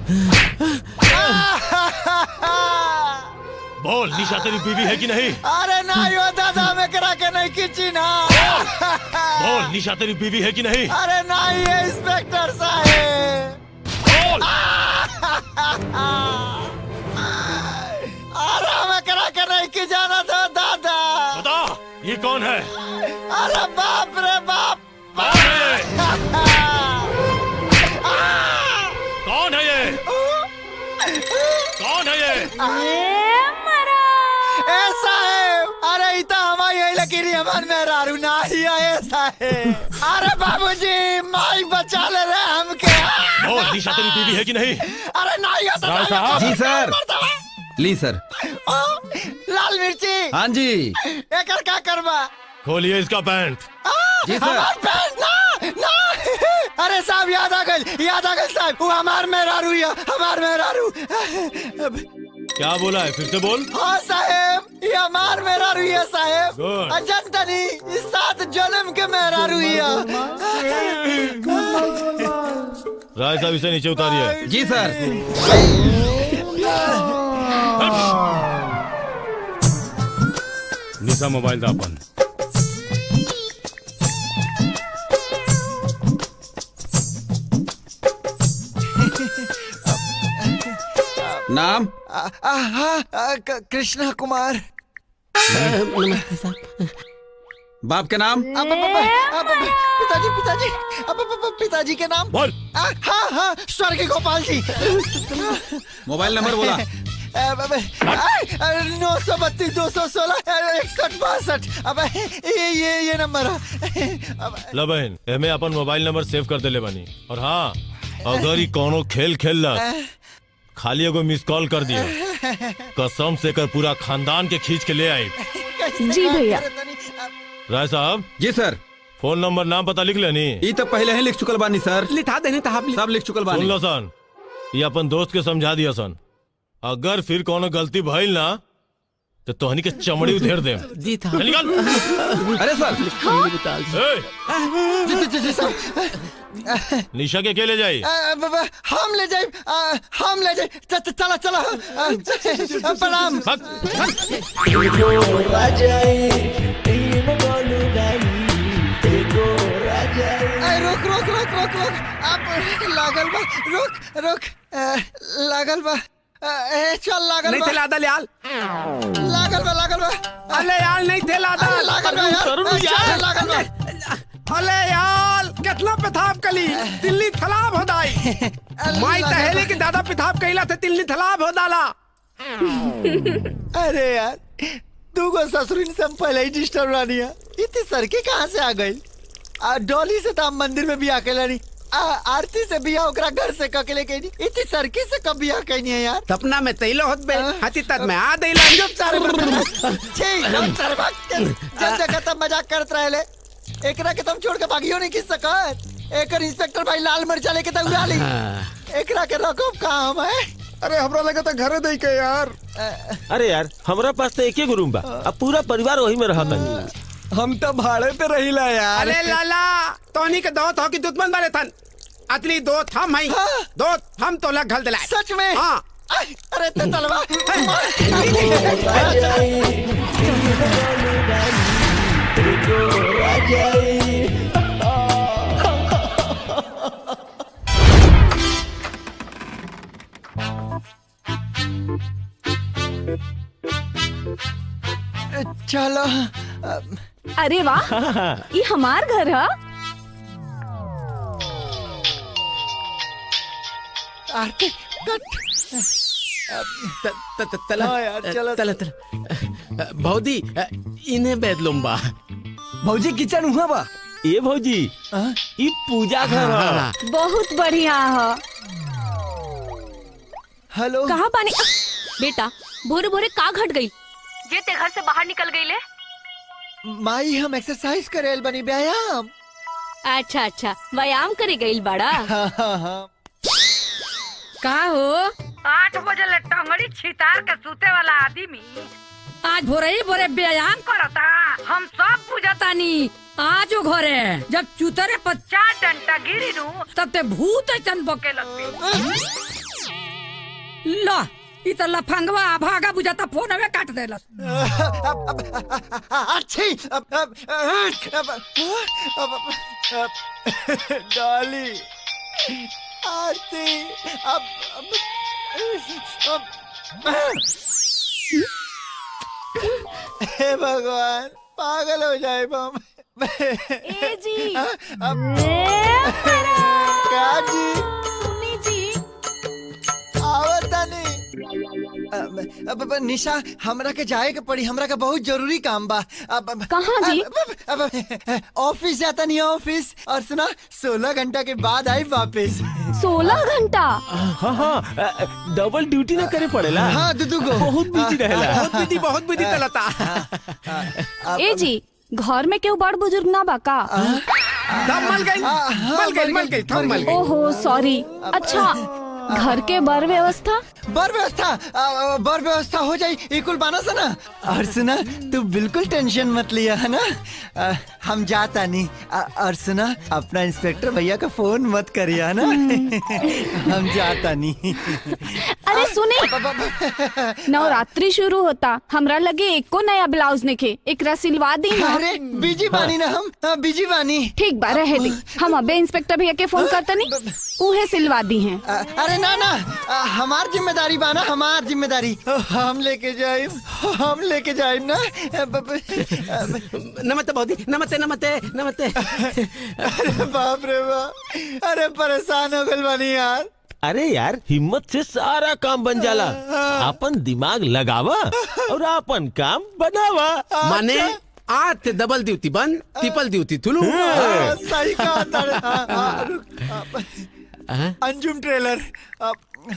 बोल निशा तेरी बीवी है कि नहीं अरे ना यो दादा में करा के नहीं खींची ना बोल निशा तेरी बीवी है कि नहीं अरे ना ये इंस्पेक्टर साहब बोल अरे हमें करा के नहीं की जाना था दादा बता ये कौन है अरे बाप रे बाप कौन है ये? कौन है ये कौन है ये ऐसा है अरे इता हमारी यही लकीरी हमार में रारू ना ही है ऐसा है अरे बाबूजी माई बचा ले रहे हमके बोल निशा तेरी बीवी है कि नहीं अरे नहीं होता राय साहब। जी सर ली सर लाल मिर्ची हाँ जी एकर का करबा खोलिए इसका पैंट जी सर हमार पैंट ना ना अरे साहब याद आ गई याद आ गई साहब वो हमार मेहरारू या हमार मेहरारू अब क्या बोला है फिर से बोल हाँ साहेब ये हमार मेहरारू है साहेब Good. अजंतनी इस सात जन्म के मेहरारू है राय साहब इसे नीचे उतारिए जी सर निशा मोबाइल दा अपन नाम आ, आ, हाँ, आ, क- कृष्णा कुमार नमस्ते साहब बाप के नाम अब, अब, अब, अब, अब, पिताजी पिताजी अब, अब, अब, पिताजी के नाम बोल आ, हाँ हाँ स्वर्ग गोपाल जी मोबाइल नंबर बोला नौ सौ बत्तीस दो सौ सोलह इकसठ बासठ अब ये ये ये नंबर है अब, ला बहन एमे अपन मोबाइल नंबर सेव कर देले बानी और हाँ अगर ही कोनो खेल खेल खाली एगो मिस कॉल कर दियो कसम से कर पूरा खानदान के खींच के ले आई कैसे जी बात भैया। करे तनी? अब, राय साहब जी सर फोन नंबर नाम पता लिख लेनी ये तो पहले ही लिख चुकल बानी सर लिखा देने तो आप सब लिख चुकल सुन बानी लो सन ये अपन दोस्त के समझा दिया सन अगर फिर कोनो गलती भइल ना तो तोहनी के चमड़ी उधेर दे जी था निकल अरे सर ए, जी, जी, जी, जी, साहब। निशा के के ले जाई आ, ब- ब- हम ले जाए आ, हम ले जाए च- च- चला चला आ, प्रणाम भाग, भाग। आ, रुक रुक रुक रुक रुक अब लागल बा रुक रुक आ, लागल बा आ, ए, चल लागल नहीं बा थे लादा याल लागल बा लागल बा अले याल नहीं थे लादा अरे लागल बा यार आ, चल, लागल बा अले याल कितना पेथाब कली दिल्ली थलाब हो दाई माई तहेली के दादा पेथाब कहिला थे दिल्ली थलाब हो दाला अरे यार तू को ससुरिन से हम पहले ही डिस्टर्ब रानी है इतनी सड़की कहाँ से आ गई आ डॉली से तो हम मंदिर में भी आके लड़ी आ, आरती से बिया ओकरा घर से ककेले कहीं नहीं इतनी सड़की से कब बिया कहनी है यार सपना में तैलो होत बे हाँ। हाथी तक में आ देला चुप सारे बर्तन छी चुप सारे भाग के जब देखा तब मजाक करत रहे एकरा के तुम छोड़ के भागियो नहीं किस सकत एकर इंस्पेक्टर भाई लाल मिर्चा लेके तो उड़ा ली एकरा के रकब काम है अरे हमरा लगा था घरे दे के यार अरे यार हमरा पास तो एक ही रूम बा अब पूरा परिवार वही में रहता हम तो भाड़े पे रहिला यार अरे लाला तोनी के दोस्त हो कि दुश्मन वाले थन असली दोस्त हम हई हाँ। दोस्त हम तो लग घल दिलाए सच में हाँ आई, अरे ते तलवा चलो अब, अरे वाह ये हमार घर है आरती कट त- त- त- तला हाँ यार, चलो। तला तला भौदी इन्हें बेदलुम्बा भौजी किचन हुआ बा ये भौजी हाँ? ये पूजा घर ह। बहुत बढ़िया है हेलो कहाँ पानी बेटा भोरे भोरे का घट गई ये ते घर से बाहर निकल गई ले माई हम एक्सरसाइज करेल बनी व्यायाम अच्छा अच्छा व्यायाम करे गई बड़ा हाँ हाँ हाँ का हो आठ बजे ले टंगड़ी छितार के सूते वाला आदमी आज भोरे ही भोरे व्यायाम करता हम सब बुझता तानी आज वो घरे जब चुतरे पर चार डंटा गिरी नु तब ते भूत ऐसन बके के लगते ला ई त लफंगवा भागा बुझाता फोन में काट देलस अच्छी अब अब अब अब अब डॉली आरती अब अब अब हे भगवान पागल हो जाए हम ए जी अब ए क्या जी सुनी जी आवता नहीं अब, अब, अब निशा हमरा के जाए के पड़ी हमरा के बहुत जरूरी काम बा अब अब- कहाँ जी? अब- अब अब- ऑफिस जाता नहीं ऑफिस और सुना सोलह घंटा के बाद आई वापस सोलह घंटा हाँ हाँ डबल ड्यूटी ना करे पड़ेला हाँ दुदू को बहुत बिजी रहेला बहुत विधि बहुत विधि चलता ए जी घर में केहू बड़ बुजुर्ग ना बा का दम मल गई हाँ, हाँ, मल गई मर मल गई, गई थम मर मल गई ओहो सॉरी अच्छा घर के बर व्यवस्था बर व्यवस्था आ, बर व्यवस्था हो जाई इकुल बाना सा ना और सुना तू बिल्कुल टेंशन मत लिया है ना आ, हम जाता नहीं आ, और सुना अपना इंस्पेक्टर भैया का फोन मत करिया ना हम जाता नहीं अरे सुने नवरात्रि शुरू होता हमरा लगे एको नया ब्लाउज निके एकरा सिलवा दी ना अरे बिजी बानी ना हम हाँ, बिजी बानी ठीक बा रहे दी हम अबे इंस्पेक्टर भैया के फोन करतनी उहे सिलवा दी हैं आ, अरे ना ना आ, हमार जिम्मेदारी बाना हमार जिम्मेदारी हम लेके जाए हम लेके जाए ना ब- ब- नमस्ते बहुत नमस्ते नमस्ते नमस्ते अरे बाप रे बाप अरे परेशान हो गल बानी यार अरे यार हिम्मत से सारा काम बन जाला अपन दिमाग लगावा और अपन काम बनावा माने आज ते डबल ड्यूटी बंद ट्रिपल ड्यूटी थुलू हाँ, सही कहा तारे। हाँ, हाँ, रुक, हाँ, अंजुम ट्रेलर अब-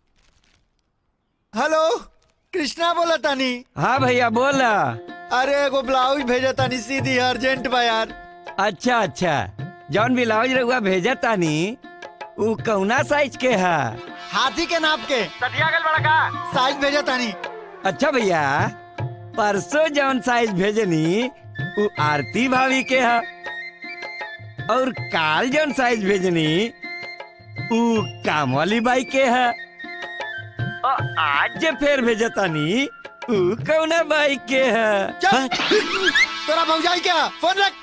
हेलो कृष्णा बोला तानी हाँ भैया बोला अरे एगो ब्लाउज भेजा तानी सीधी अर्जेंट बा यार अच्छा अच्छा जौन ब्लाउज रहुआ भेजा तानी उ कौना साइज के है हाथी के नाप के सदियागल बड़ा का साइज भेजा तानी अच्छा भैया परसों जौन साइज भेजनी उ आरती भाभी के है और काल जौन साइज भेजनी उ काम वाली बाई के है और आज जे फेर भेजतानी उ कौना बाई के है चल तोरा भौजाई क्या फोन रख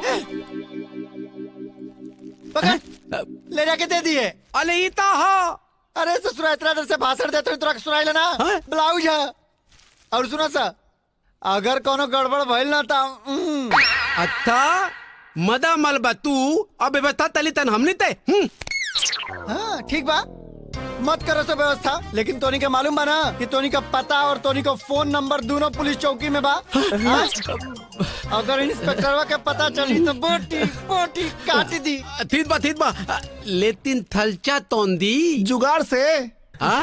पकड़ ले जाके दे दिए अरे ई तो हो अरे ससुरा इतना देर से भाषण देते हुए तोरा के सुनाई लेना हाँ? ब्लाउज है और सुना सा अगर कोनो गड़बड़ भइल ना ता उम, अच्छा मदा मलबा तू अब व्यवस्था तली तन हमनी ते हम्म, हाँ ठीक बा मत करो सब व्यवस्था लेकिन तोनी के मालूम बा ना कि तोनी का पता और तोनी का फोन नंबर दोनों पुलिस चौकी में बा हाँ? अगर इंस्पेक्टरवा के पता चली तो बोटी बोटी काट दी ठीक बा ठीक बा लेकिन थलचा तोंदी जुगाड़ से हाँ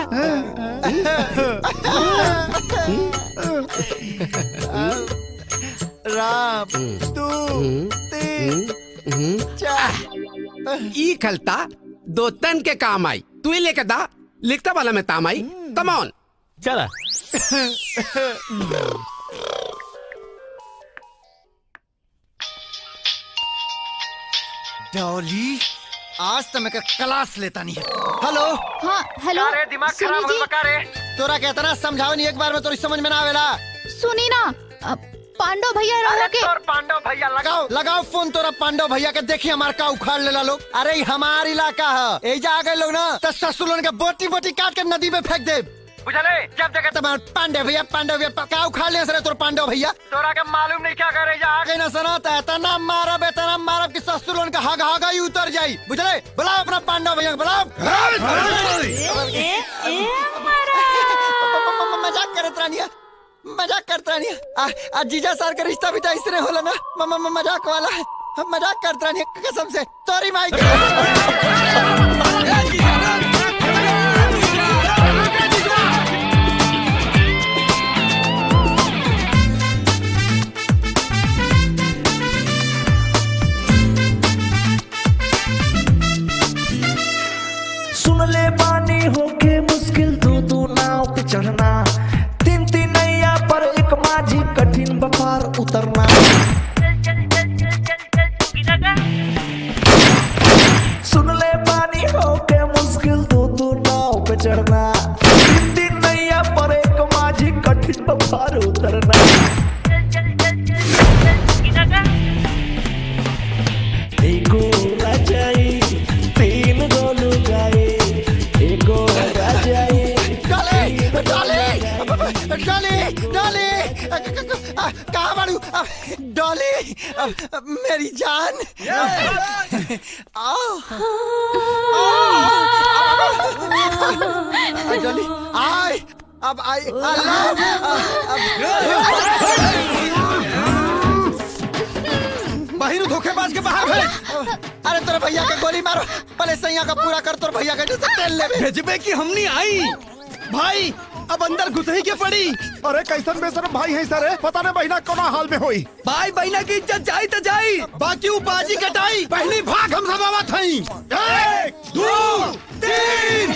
राम तू तीन चार ई खलता दो तन के काम आई तू ही लेके दा लिखता वाला में ताम आई कम ऑन चला डॉली आज तो मैं का क्लास लेता नहीं है हेलो हाँ हेलो सुनी जी तोरा के इतना समझाओ नहीं एक बार में तोरी समझ में ना आवेला सुनी ना अ, पांडव भैया रहो के पांडव भैया लगाओ लगाओ फोन तोरा पांडव भैया के देखी हमार का उखाड़ लेला लोग अरे ई हमार इलाका है एजा आ गए लोग ना तो ससुर के बोटी बोटी काट के नदी में फेंक दे बुझले जब जगह तुम्हार पांडव भैया पांडव भैया का उखाड़ ले सर तोर पांडव भैया तोरा के मालूम नहीं क्या करे जा आ गए ना सना तो इतना मारब इतना मारब कि ससुर का हग हगा ही उतर जाई बुझले बुलाओ अपना पांडव भैया को, बुलाओ मजाक करत रानिया मजाक करत रानिया आ, आ जीजा सर का रिश्ता भी तो इसने होला ना म- म- म- मजाक वाला हम मजाक करत रानिया कसम से तोरी माई के सुन ले बानी होके मुश्किल दो दो नाव पे चढ़ना तीन तीन नैया पर एक माझी कठिन व्यापार उतरना सुन ले बानी होके मुश्किल दो दो नाव पे चढ़ना कठिन बपार उतरना एगो राजाई तीन गो लुगाई एगो राजाई डाले डाले डाले डाले कहाँ बाड़ू डॉली मेरी जान आओ डॉली आय अब आई बहिरू धोखेबाज के बाहर भेज अरे तोरे भैया के गोली मारो पहले सैया का पूरा कर तोर भैया के जैसे तेल लेवे भेजबे की हमनी आई भाई अब अंदर घुस ही के पड़ी अरे कैसन बेसर भाई है सर पता नहीं बहिना कोना हाल में होई भाई बहिना की इज्जत जाई तो जाई बाकी ऊ बाजी कटाई पहली भाग हम सब आवत हई एक दो तीन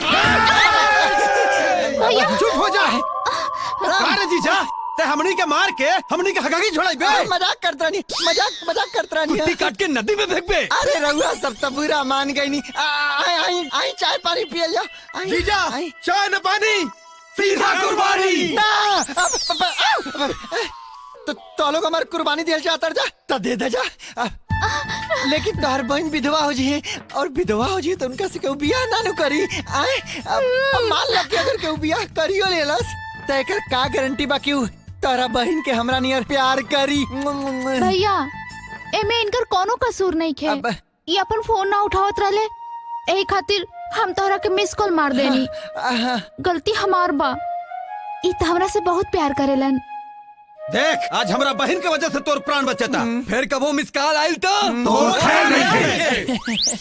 चुप हो जा अरे जीजा ते हमनी के मार के हमनी के हगागी छोड़ाई बे मजाक करत रानी मजाक मजाक करत रानी कुत्ती काट के नदी में फेंक बे अरे रहुआ सब तो बुरा मान गई नी आई आई आई चाय पानी पिए जा आई जीजा चाय न पानी सीधा कुर्बानी ना अब- अब- अब- अब- तो तो लोग हमारे कुर्बानी दिया चाहता जा तो दे दे जा अब- लेकिन तोहर बहन विधवा हो जी और विधवा हो जी तो उनका से केहू बियाह ना नु करी आए अब अब मान लो कि अगर केहू बियाह करियो लेलस तो एकर का गारंटी बा कि उ तोहरा बहन के हमरा नियर प्यार करी भैया एमे इनकर कोनो कसूर नहीं खे ये अपन फोन ना उठावत रहले एही खातिर हम तोहरा के मिस कॉल मार देनी गलती हमार बा ई त हमरा से बहुत प्यार करेलन देख आज हमरा बहन के वजह से तोर प्राण बचता फिर कबो मिस कॉल आइल तो तोर खैर नहीं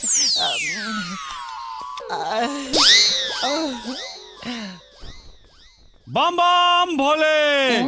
बम बम भोले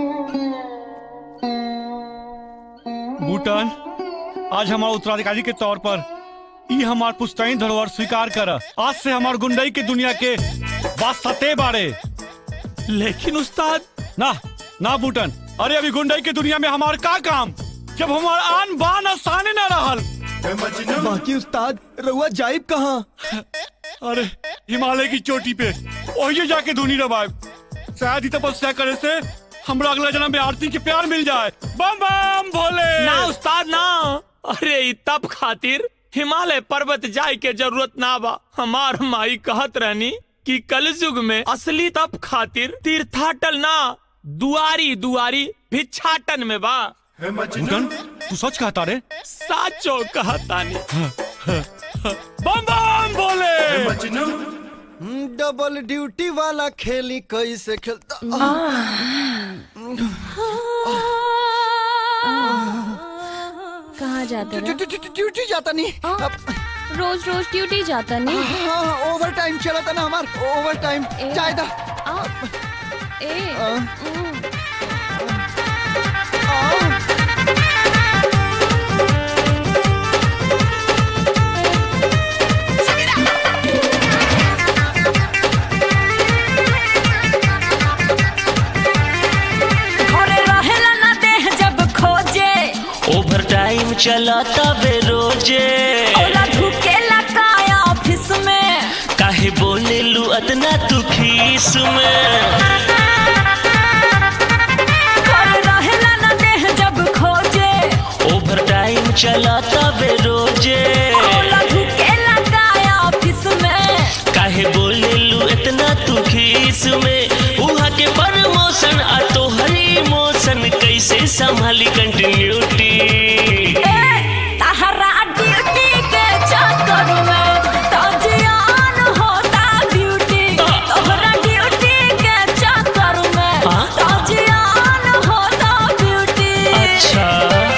बूटन आज हमारे उत्तराधिकारी के तौर पर ई हमार पुश्तैनी धरोहर स्वीकार कर आज से हमार गुंडई के दुनिया के वास्ते बारे लेकिन उस्ताद ना ना बूटन अरे अभी गुंडई के दुनिया में हमार का काम जब हमार आन बान आसाने न रहल बाकी उस्ताद रउआ जाइब कहाँ अरे हिमालय की चोटी पे वही जाके धुनी रवाए शायद ही तपस्या करे से हमरा अगला जन्म में आरती के प्यार मिल जाए बम बम भोले ना उस्ताद ना अरे ई तप खातिर हिमालय पर्वत जाए के जरूरत ना बा हमार माई कहत रहनी कि कलयुग में असली तप खातिर तीर्थाटन ना दुआरी दुआरी भिक्षाटन में बा बूटन तू सच कहता रे साचो कहता नहीं बम बम भोले डबल ड्यूटी वाला खेली कैसे खेलता कहाँ जाते रहे? ड्यूटी जाता नहीं रोज रोज ड्यूटी जाता नहीं हाँ ओवर टाइम चला था ना हमार ओवर टाइम चाय दा ए घरे रहेला ना देह जब खोजे ओवर टाइम चला तबे रोजे ओला ढुकेला काया ऑफिस में काहे बोले लू अतना तू खीस में घरे रहेला ना देह जब खोजे ओवर टाइम चला तबे रोजे ओला ढुकेला काया ऑफिस में काहे बोले लू इतना तू खीस में उहा के प्रमोशन आ तो हरी मोशन कैसे संभाली कंटिन्यूटी तहरा ड्यूटी के चक्कर में तो जियान होता ड्यूटी तोहरा ड्यूटी के चक्कर में तो जियान होता ब्यूटी अच्छा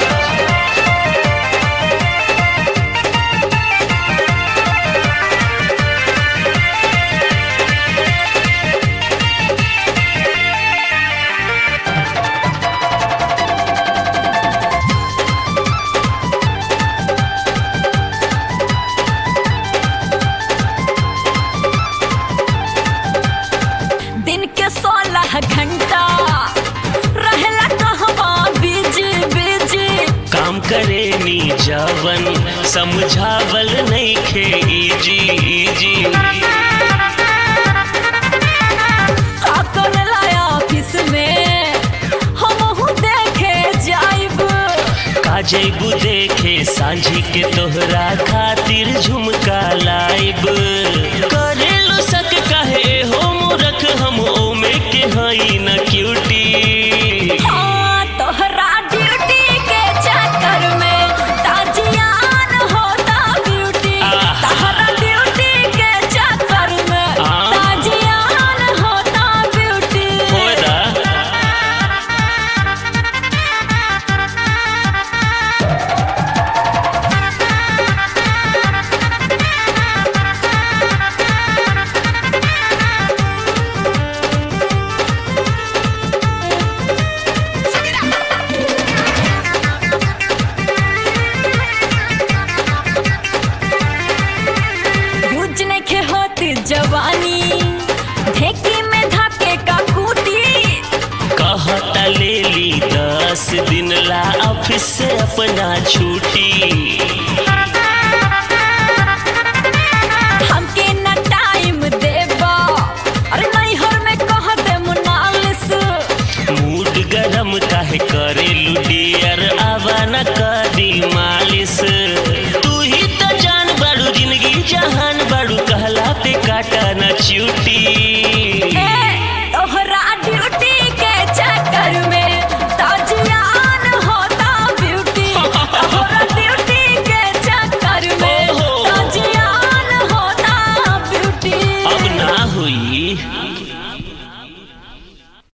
दिन के सोलह घंटा रहेला कहवा बिजी बिजी काम करे नी जावन समझावल नहीं खे इजी इजी का करेला ऑफिस में बांझी के तोहरा खातिर झुमका लाइब करेलो सक काहे हो मूरख हम ओमे के हई न क्यूटी हाँ, तोहरा ड्यूटी के चक्कर में ताजियान होता ब्यूटी तोहरा ड्यूटी के चक्कर में ताजियान होता ब्यूटी होदा भुज नहीं खे होती जवानी ढेकी में धके का कूटी कहता ले ली दस दिन ला ऑफिस से अपना छुट्टी हमके न टाइम देबा अरे नहीं हर में कह दे मुनालिस मूड गरम काहे करे लुडियर आवा न करी मालिश तू ही तो जान बाड़ू जिंदगी जहान बाड़ू कहला पे काटा न चूटी